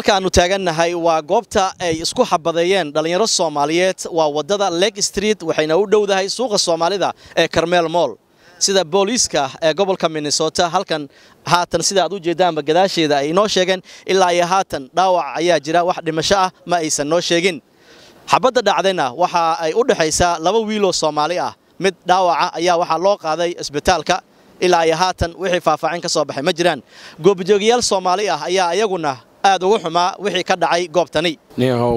halka aanu taagannahay waa goobta ay isku xabadeeyeen dhallinyaro soomaaliyeed waa waddada lake street waxayna u dhowdahay suuqa soomaalida ee carmel moll sida booliiska ee gobolka minnesota halkan haatan sida aad u jeedaanba gadaasheeda ay inoo sheegeen ilaa iyo haatan dhaawac ayaa jira wax dhimasho ah ma aysan noo sheegin xabadda dhacdayna waxa ay u dhexaysaa laba wiiloo soomaali ah mid dhaawaca ayaa waxaa loo qaaday isbitaalka ilaa iyo haatan wixii faahfaacin ka soo baxay ma jiraan goobjoogayaal soomaali ah ayaa iyaguna aad ugu xumaa wixii ka dhacay goobtani niyahow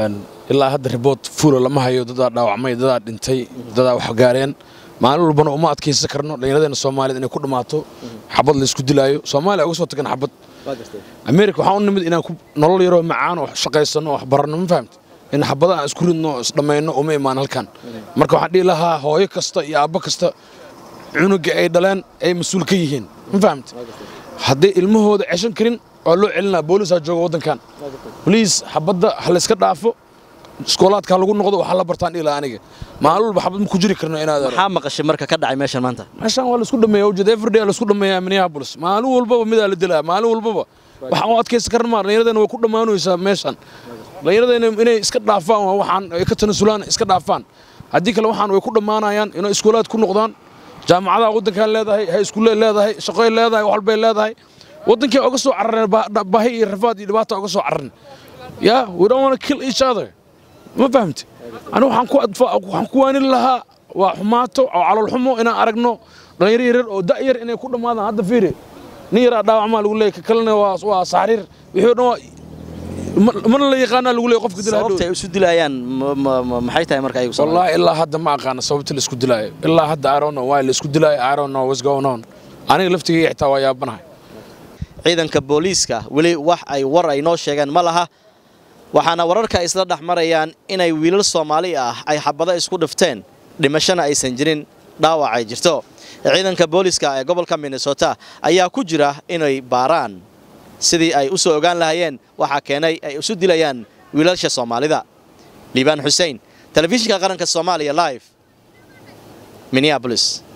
ilaa hadda riboort fuula lama hayo dadaa dhaawacmay dadaa dhintay dadaa wax gaareen maalin walbana uma adkaysan karno dhallinyaradeenna soomaaliyed inay ku dhammaato xabad laysku dilaayo soomaaliya uga soo tagan xabad ameerika waxaan u nimid inaan nolol yaroo macaan oo shaqaysanno oo wax baranno ma fahamta in xabada aan isku ridno oo isdhammayno uma imaan halkan marka waxaan dhihi lahaa hooyo kasta iyo aabbo kasta cunuga ay dhaleen ay mas-uul ka yihiin ma fahamta hadday ilmahooda ceshan karin waa loo celinaa boolisaa jooga waddankan boliis xabadda ha layska dhaafo iskoolaadka ha lagu noqdo waxaa la bartaan dhihi lahaa aniga maalin walba xabad ma ku jiri karno inaad maxaa maqashay marka ka dhacay meeshan maanta meeshaan waa laisku dhameeya ujeed everyday laisku dhameeyaa minneapolis maalin walbaba midaa la dilaa maalin walbaba waxaan u adkaysan karna maa dhallinyaradeenna way ku dhammaanaysaa meeshan dhallinyaradeenna inay iska dhaafaan waa waxaan ay ka tanasulaan iska dhaafaan haddii kale waxaan way ku dhammaanayaan inay iskoolaad ku noqdaan jaamacadaha waddankaan leedahay hay iskuulley leedahay shaqoy leedahay wax walbay leedahay waddankii oga soo carareen bahi iyo rafaad iyo dhibaata oga soo carareen yaa we don't want to kill each other ma fahamte anigu waxaan ku waxaan ku waanin lahaa waa xumaato oo calool xumo inaan aragno dhalinyaro yaryar oo da' yar inay ku dhammaadaan hadda fiiri nin yaraa dhaawacmaa lagu leeyahy ka kalena waa waa saxriir wixii o dhan waa mana la yaqaanaa lagu leeyahy qofka dilaa sababta ay isu dilayaan maxay tahay marka ayagu wallahi ilaa hadda ma aqaana sababta la isku dilaayo ilaa hadda I don't know why la isku dilaayo I don't know what's going on aniga laftigayga xitaa waa yaabanahay ciidanka booliiska weli wax ay war ay noo sheegeen ma laha waxaana wararka isla dhex marayaan inay wiilal soomaali ah ay xabado isku dhifteen dhimashana aysan jirin dhaawac ay jirto ciidanka booliiska ee gobolka minnesota ayaa ku jira inay baaraan sidii ay u soo ogaan lahayeen waxaa keenay ay isu dilayaan wiilalsha soomaalida liibaan xussein telefishinka qaranka soomaaliya live minneabolis